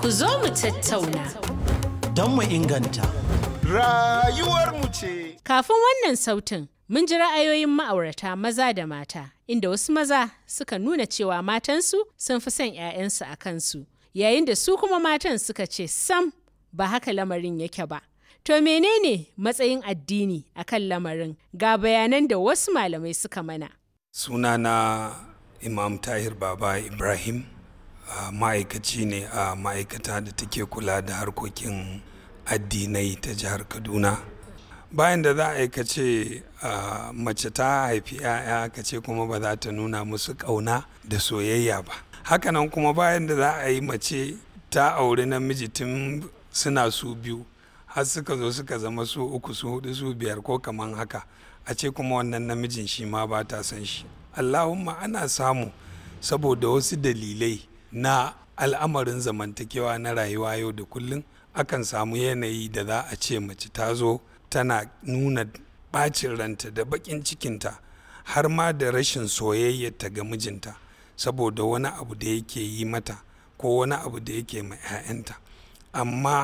Ku zo mu tattauna. Don mu inganta. Rayuwarmu ce. Kafin wannan sautin, mun ji ra'ayoyin ma'aurata maza da mata, inda wasu maza suka nuna cewa matansu sun fi son 'ya'yansu a kansu, yayin da su kuma matan suka ce sam ba haka lamarin yake ba. To menene matsayin addini a kan lamarin ga bayanan da wasu malamai suka mana. sunana imam tahir baba ibrahim a ma'aikaci ne a ma'aikata da take kula da harkokin addinai ta jihar kaduna bayan da za a aikace mace ta haifi 'ya'ya ka ce kuma ba za ta nuna musu ƙauna da soyayya ba hakanan kuma bayan da za a yi mace ta auri namiji tun suna su biyu har suka zo suka zama su uku su hudu su biyar ko kaman haka a ce kuma wannan namijin shi ma ba ta son shi allahumma ana samu saboda wasu dalilai na al'amarin zamantakewa na rayuwa yau da kullum akan samu yanayi da za a ce mace ta zo tana nuna bacin ranta da bakin cikinta har ma da rashin soyayyarta ga mijinta saboda wani abu da yake yi mata ko wani abu da yake ma 'ya'yanta amma